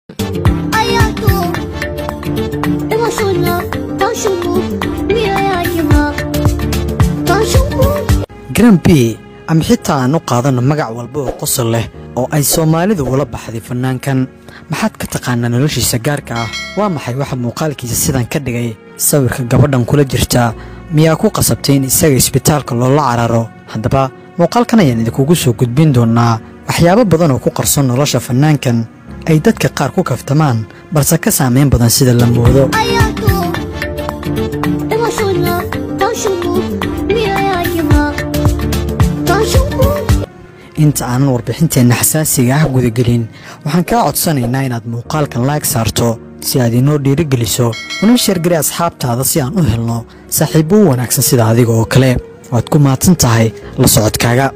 아야 또 에마소나 당신부 미아야기마 당신부 garan b ama xitaa aan u qaadanno magac walba oo qosol leh oo ay soomaalidu ula baxday fannaankan maxaad ka taqaanaa noloshiisa gaarka ah waa maxay waxa muuqaalkiisa sidan ka dhigay sawirka gabadhan kula jirta miyaa ku qasabtay in isaga isbitaalka loola cararo haddaba muuqaalkan ayaan idinkugu soo gudbin doonnaa waxyaabo badan oo ku qarson nolosha fannaankan ay dadka qaar ku kaftamaan balse ka saamayn badan sida la moodo 아야 또 에마소나 당신부 미아야기마 당신부 inta aanan warbixinteenna xasaasiga ah gudagelin waxaan kaa codsanaynaa inaad muuqaalkan laag saarto si aad inoo dhiirigeliso una sheergari asxaabtaada si aan u helno saaxiibbo u wanaagsan sida adiga oo kale waad ku mahadsan tahay la socodkaaga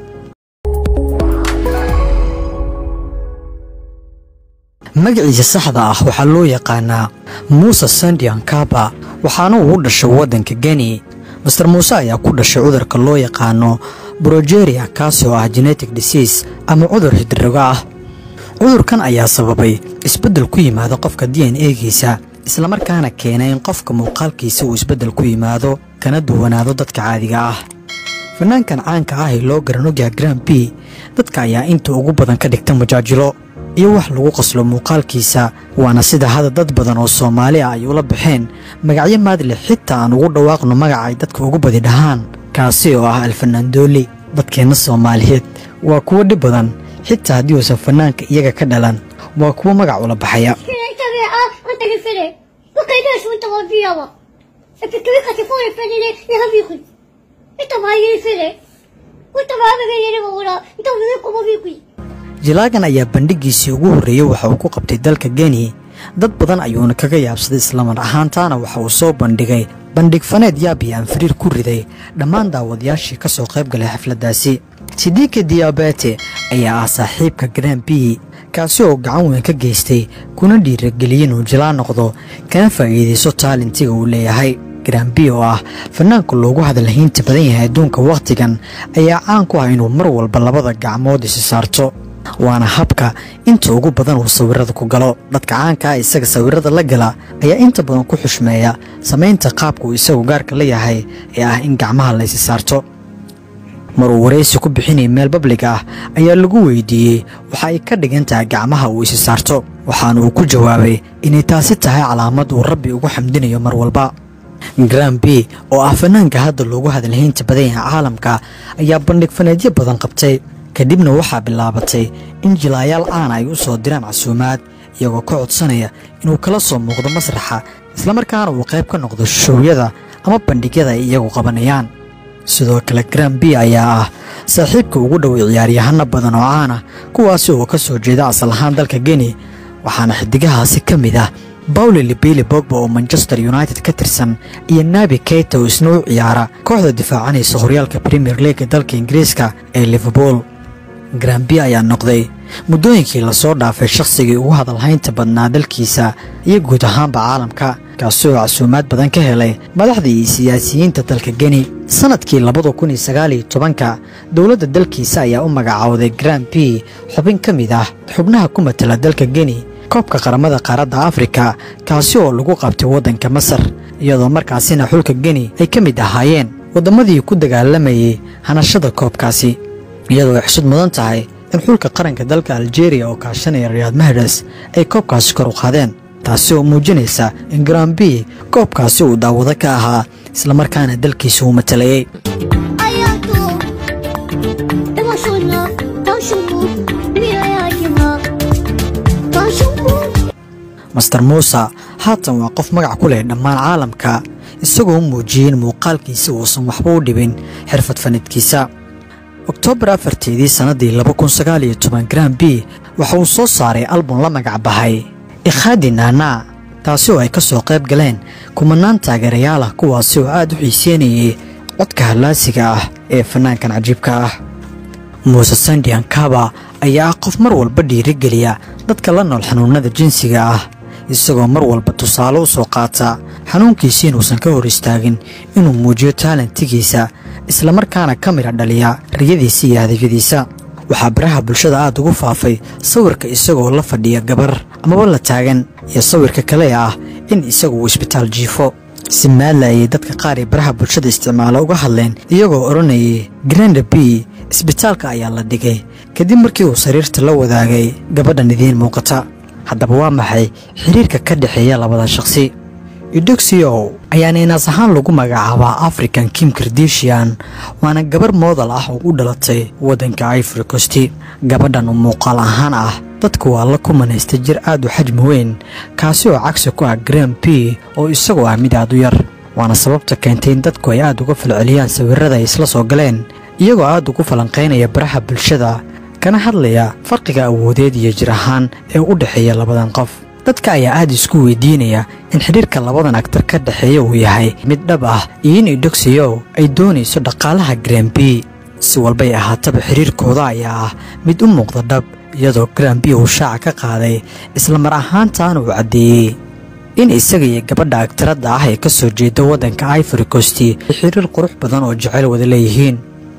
magaciisa saxda ah waxaa loo yaqaanaa muuse sandian kaba waxaana uu u dhashay waddanka geni master muuse ayaa ku dhashay cudurka loo yaqaano brogeria kaasi oo ah genetic disease ama cudur hidrogo ah cudurkan ayaa sababay isbeddel ku yimaada qofka d n egiisa islamarkaana keena in qofka muuqaalkiisa uu isbeddel ku yimaado kana duwanaado dadka caadiga ah fanaankan caanka ah ee loo garanogyaha gran b dadka ayaa inta ugu badan ka dhigta majaajilo iyo wax lagu qoslo muuqaalkiisa waana sida hadda dad badan oo soomaali ah ay ula baxeen magacyo maadle xitaa aan ugu dhawaaqno magaca ay dadka ugu badi dhahaan kaasi oo ah alfanaandooli dadkeenna soomaaliyeed waa kuwo dhib badan xitaa haddii uusan fanaanka iyaga ka dhalan waa kuwo magac ula baxaya كده تبع انت الفري وكيداش وانت غبيابا فكري كتفور الفري ليه يا بيخي انت ما هي الفري وانت ما بغي يلي بقولا انت بغيكم بيكي jilaagan ayaa bandhigiisii ugu horreeyey waxa uu ku qabtay dalka geni dad badan ayuuna kaga yaabsaday islamar ahaantaana waxa uu soo bandhigay bandhig faneed yaab iyo anfariir ku riday dhammaan daawadayaashii ka soo qayb galay xafladdaasi sidiika diabete ayaa ah saaxiibka gran b kaasi oo gacan weyn ka geystay kuna dhiirageliyey inuu jilaa noqdo kana faa'iidayso taalentiga uu leeyahay gran b oo ah fanaanka loogu hadalhaynta badan yahay adduunka wakhtigan ayaa caan ku ah inuu mar walba labada gacmood isi saarto waana habka inta ugu badan uu sawirada ku galo dadka caanka ah isaga sawirada la gala ayaa inta badan ku xushmeeya samaynta qaabka uu isagu gaarka la yahay ee ah in gacmaha la isi saarto maruu waraysi ku bixinayay meel bablig ah ayaa lagu weydiiyey waxa ay ka dhigan tahay gacmaha uu isi saarto waxaana uu ku jawaabay inay taasi tahay calaamad uu rabbi ugu xamdinayo mar walba gran b oo ah fanaanka hadda loogu hadalhaynta badan yahay caalamka ayaa bandhig faneedyo badan qabtay kadibna waxaa bilaabatay in jilaayaal caana ay u soo diraan casuumaad iyagoo ka codsanaya inuu kala soo muuqdo masraxa islamarkaana uu qayb ka noqdo showyada ama bandhigyada ay iyagu qabanayaan sidoo kale gran b ayaa ah saaxiibka ugu dhoway ciyaaryahano badan oo caana kuwaasi oo ka soo jeeda asal ahaan dalka geni waxaana xidigahaasi ka mid ah bawli libili bogba oo manchester united ka tirsan iyo nabi keita oo isna u ciyaara kooxda difaacanaysa horyaalka premier leaga dalka ingiriiska ee liverpool gran b ayaa noqday muddooyinkii lasoo dhaafay shakhsigii ugu hadalhaynta badnaa dalkiisa iyo guud ahaanba caalamka kaasi oo casuumaad badan ka helay madaxda iyo siyaasiyiinta dalka geni sannadkii labada kun iyo sagaal iyo tobanka dowladda dalkiisa ayaa u magacaawday gran b xubin ka mid ah xubnaha ku matala dalka geni koobka qaramada qaaradda afrika kaasi oo lagu qabtay waddanka masar iyadoo markaasina xulka geni ay ka mid ahaayeen wadammadii ku dagaalamayay hanashada koobkaasi iyadoo ay xusud mudan tahay in xulka qaranka dalka aljeeriya oo kaashanaya riyaad mahres ay koobkaasi kor u qaadeen taasi oo muujinaysa in gran b koobkaasi uu daawado ka ahaa islamarkaana dalkiisa uu matalayay 아야 또 에마소나 당신부 미아야기마 당신부 master muuse haatan waa qof magac ku leh dhammaan caalamka isagoo muujiyey in muuqaalkiisa uusan waxba u dhibin xirfad fanidkiisa oktoobar afarteedii sannaddii laba kun sagaal iyo toban gran b waxa uu soo saaray album la magac bahay ikhadi naanaa taasi oo ay ka soo qayb galeen kumanaan taageerayaal ah kuwaasi oo aad u xiiseynayay codka hallaasiga ah ee fanaankan cajiibka ah muuse sandian kaba ayaa ah qof mar walba dhiirigeliya dadka la nool xanuunnada jinsiga ah isagoo mar walba tusaale u soo qaata xanuunkiisi inuusan ka hor istaagin inuu muujiyo taalentigiisa islamarkaana ka midha dhaliya riyadiisa iyo hadafyadiisa waxaa baraha bulshada aada ugu faafay sawirka isagoo la fadhiya gabar amaba la taagan iyo sawirka kale ah in isagu uu isbitaal jiifo si maadla ayay dadka qaar ee baraha bulshada isticmaalo uga hadleen iyagoo odhanayay granda b isbitaalka ayaa la dhigay kadib markii uu sariirta la wadaagay gabadhan idiin muuqata haddaba waa maxay xiriirka ka dhexeeya labada shaqsi idogsiow ayaana inaas ahaan lagu magacaabaa african kim kardeshian waana gabar moodal ah oo u dhalatay waddanka ivory costi gabadhan oo muuqaal ahaan ah dadku waa la kumanaysta jir aad u xajmi weyn kaasi oo cagsi ku ah gram b oo isagoo ah mid aad u yar waana sababta keentay in dadku ay aad uga falceliyaan sawirrada ay isla soo galeen iyagoo aad ugu falanqaynaya baraha bulshada kana hadlaya farqiga awoodeed iyo jir ahaan ee u dhexeeya labadan qof dadka ayaa aad isku weydiinaya in xidhiirka labadan agtar ka dhexeeya uu yahay mid dhab ah iyo in idogsiyow ay doonayso dhaqaalaha gram b si walbay ahaataba xidhiirkooda ayaa ah mid u muuqda dhab iyadoo gram b uu shaaca ka qaaday isla mar ahaantaana uu caddeeyey in isaga iyo gabadha agtaradda ah ee ka soo jeeda waddanka ivory costi ay xiriir qurux badan oo jecel wada leeyihiin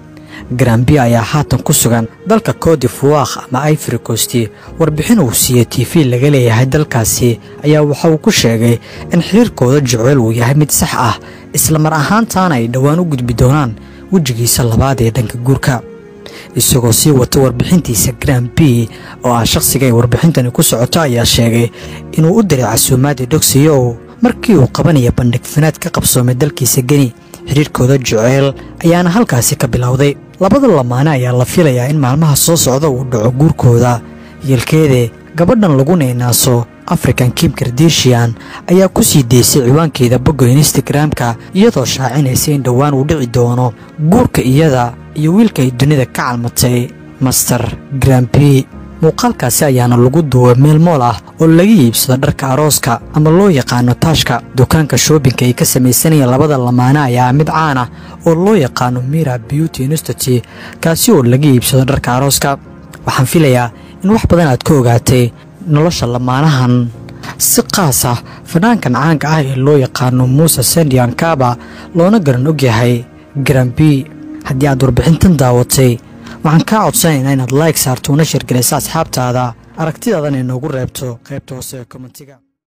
grambi ayaa haatan ku sugan dalka codifuwakh ama ivory costi warbixin uu siiyey t v laga leeyahay dalkaasi ayaa waxa uu ku sheegay in xiriirkooda jeceyl uu yahay mid sax ah isla mar ahaantaana ay dhowaan u gudbi doonaan wejigiisa labaad ee dhanka guurka isagoo sii wata warbixintiisa gram b oo ah shakhsiga ay warbixintani ku socoto ayaa sheegay inuu u diray casuumaadii dhogsiyow markii uu qabanaya bandhig fanaad ka qabsoomay dalkiisa geni xidhiirkooda jeceyl ayaana halkaasi ka bilowday labada lamaane ayaa la filayaa in maalmaha soo socda uu dhaco guurkooda yeelkeede gabadhan lagu neenaaso african kim kardeshian ayaa ku sii deysay ciwaankeeda bogga instagramka iyadoo shaacinaysa in dhowaan uu dhici doono guurka iyada iyo wiilka ay dunida ka calmatay master grambi muuqaalkaasi ayaana lagu duubay meel mool ah oo laga iibsado dharka arooska ama loo yaqaano taashka dukaanka shoobinka ay ka samaysanayeen labada lamaane ayaa mid caan ah oo loo yaqaano mira beauty institute kaasi oo laga iibsado dharka arooska waxaan filayaa in wax badan aad ka ogaatay nolosha lamaanahan si qaas ah fanaankan caanka ah ee loo yaqaano muuse sendian kaba loona garan ogyahay grambi haddii aad warbixintan daawatay waxaan kaa codsanaynaa inaad like saarto una sheergelaysa asxaabtaada aragtidaadana inoogu reebto qaybta hoose ee kommentiga